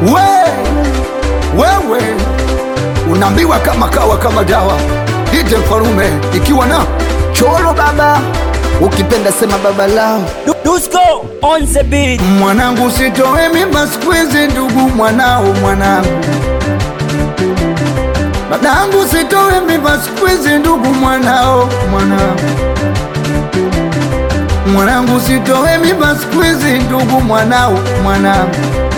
we wewe unaambiwa kama kawa kama dawa ije mfalume ikiwa na choro baba ukipenda sema baba lao Dusko on the beat. mwanangu sitowe mimba siku hizi ndugu mwanao mwanangu dadangu sitowe mimba siku hizi ndugu mwanao mwanangu mwanangu sitowe mimba siku hizi ndugu mwanao mwanangu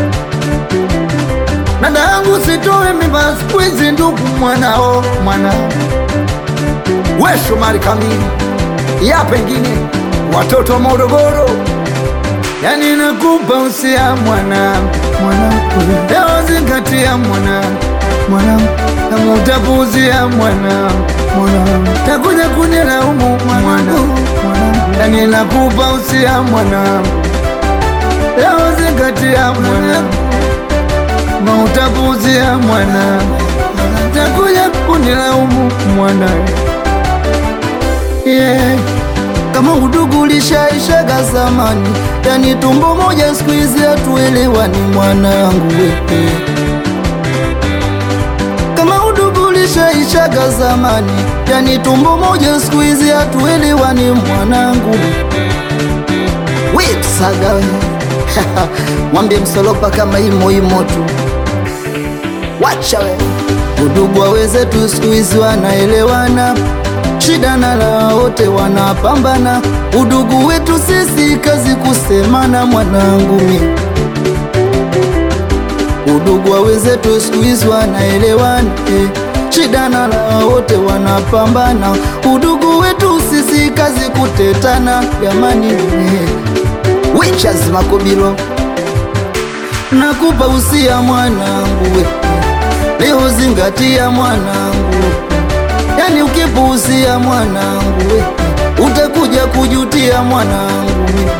dadangu sitowe mimba siku hizi ndugu mwanao mwanangu we Shomari Kamili ya pengine watoto wa Morogoro yani nakupa usia mwanangu mwanangu leo zingatia mwanangu mwanangu kama utapuuzia mwanangu mwanangu takuja kunilaumu mwanangu mwanangu yani nakupa usia mwanangu leo zingatia mwanangu kama utapuuzia mwanangu takuja kunilaumu mwanangu yeah. Kama udugu ulishaishaga zamani, yani tumbo moja siku hizi hatuelewani mwanangu wewe. Kama udugu ulishaishaga zamani, yani tumbo moja siku hizi hatuelewani mwanangu. Wait saga we mwambie msolopa kama imo imo tu, wacha we udugu waweze tu siku hizi wanaelewana shida na la wote wanapambana, udugu wetu sisi kazi kusemana, mwanangu mi udugu wa wenzetu siku hizi wanaelewana eh. Shida na la wote wanapambana, udugu wetu sisi kazi kutetana, jamani eh. Wechaz Makobilo nakupa usia mwanangu we, leo zingatia mwanangu Yani ukipuuzia mwanangu we, utakuja kujutia mwanangu we.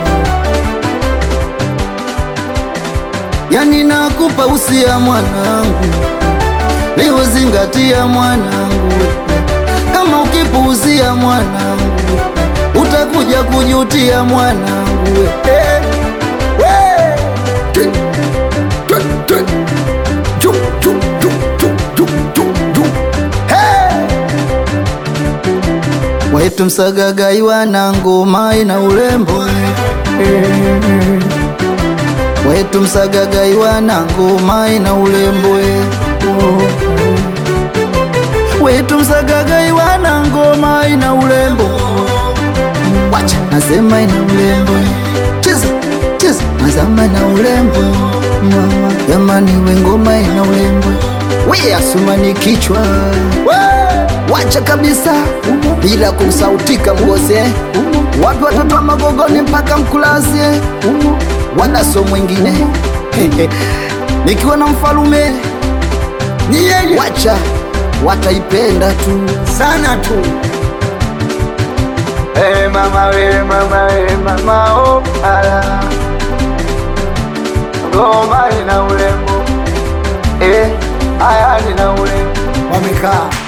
Yani nakupa usia mwanangu, leo zingatia mwanangu we. Kama ukipuuzia mwanangu we, utakuja kujutia mwanangu we. Eh, we. Twi, twi, twi. Ju, ju, ju, ju, ju, ju, ju. Hey! Wetu msagagai wana ngoma ina urembo Wetu msagagai wana ngoma ina urembo Wetu msagagai wana ngoma ina urembo Wacha nasema ina urembo Cheza cheza nazama ina urembo Mama jamani we ngoma ina urembo We asumani kichwa Wacha kabisa bila kusautika mgoze wapi watoto wa magogoni mpaka mkulazie wadaso mwingine nikiwa na mfalume ni yeye, wacha wataipenda tu sana tu. Hey mama we mama we mama oh ala ngoma ina urembo eh, aya ina urembo wamekaa